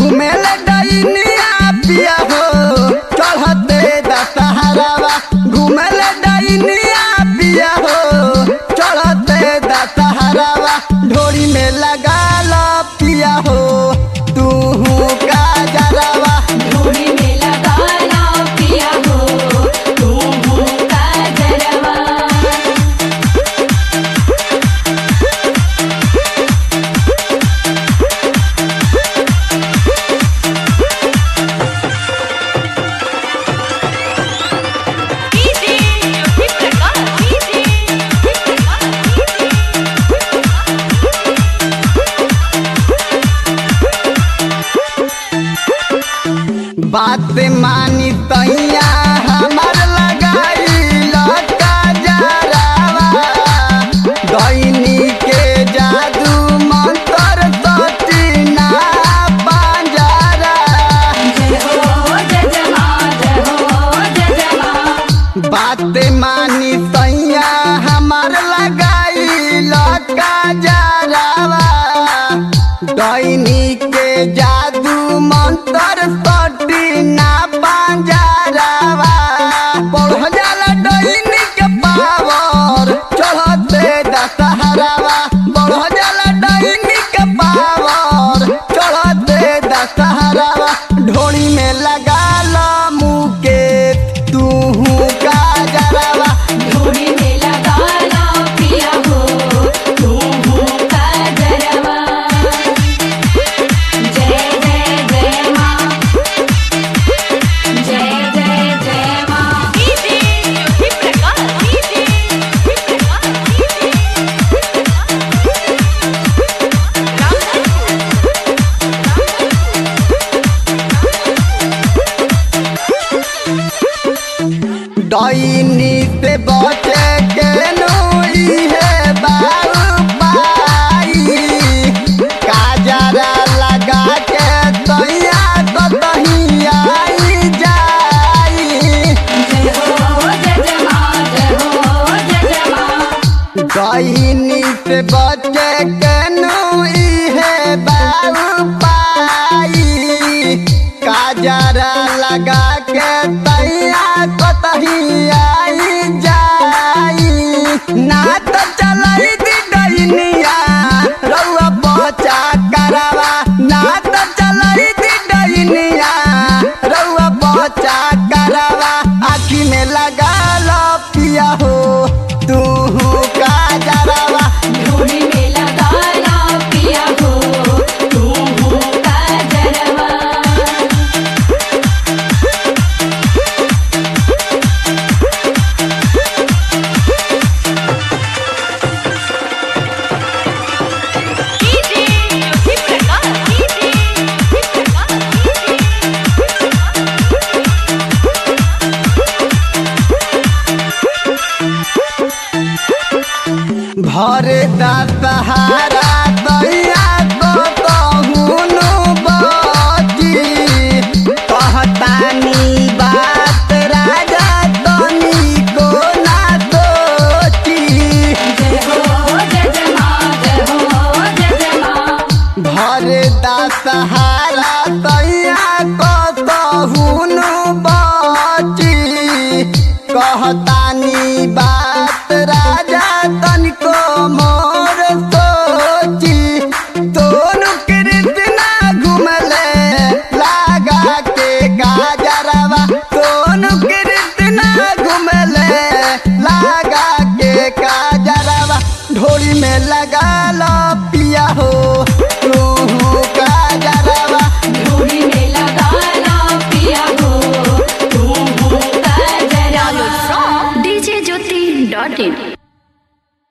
घुमेल डैनिया पिया हो चढ़ते दशहरावा घुमेल डैनिया पिया हो चढ़ते दशहरावा ढोरी में लगा लो पिया हो तू का जरावा ढोली में लगाना पिया हो तू का जरवा डीजे ज्योति प्रकाश डीजे ज्योति बात मानी तैया हमर लगाई लटका जरावा दैनी के जादू मंत्र सती ना पंजरा जय हो जय जमा जय हो जय जमा बात मानी तैया हमर लगाई लटका जरावा दैनी के जादू मंत्र सती ना पंजरावा बढ़ जाला दैनी के पावर चढ़ते दशहरावा बढ़ जाला दैनी के पावर चढ़ते दशहरावा ढोली में लगा लो मुके तू का जरावा ढोली में लगाना पिया हो तू का जरवा जय जय जय माँ जय जय जय माँ डीजे ज्योति प्रकाश डीजे ज्योति डैनी से बचे के नोई है बाबू पाई काजरा लगा के तैया कतही आई जाई जय हो जय जमा जय हो जय जमा डैनी से बचे के नोई है बाबू पाई काजरा लगा के तैया कतही आई जाई ना तो चलाई दी डैनिया रउआ बचा करवा ना तो चलाई दी डैनिया रउआ बचा करवा आखी में लगा लो पिया हो तू का जरावा ढोली में लगाना पिया हो तू का जरवा डीजे ज्योति प्रकाश डीजे ज्योति भरे दशहरा दैया तो कहूनु बची कहतानी बात राजा तनी को ना सोची जय हो जय जमा जय हो जय जमा भरे दशहरा दैया को कहूनु बची कहतानी बात राजा तनिको मोर सोची दोनों कृष्णा घुमले लागा के गाजरवा दोनों कृष्णा घुमले लागा के गाजरवा ढोरी में लगा लो पिया हो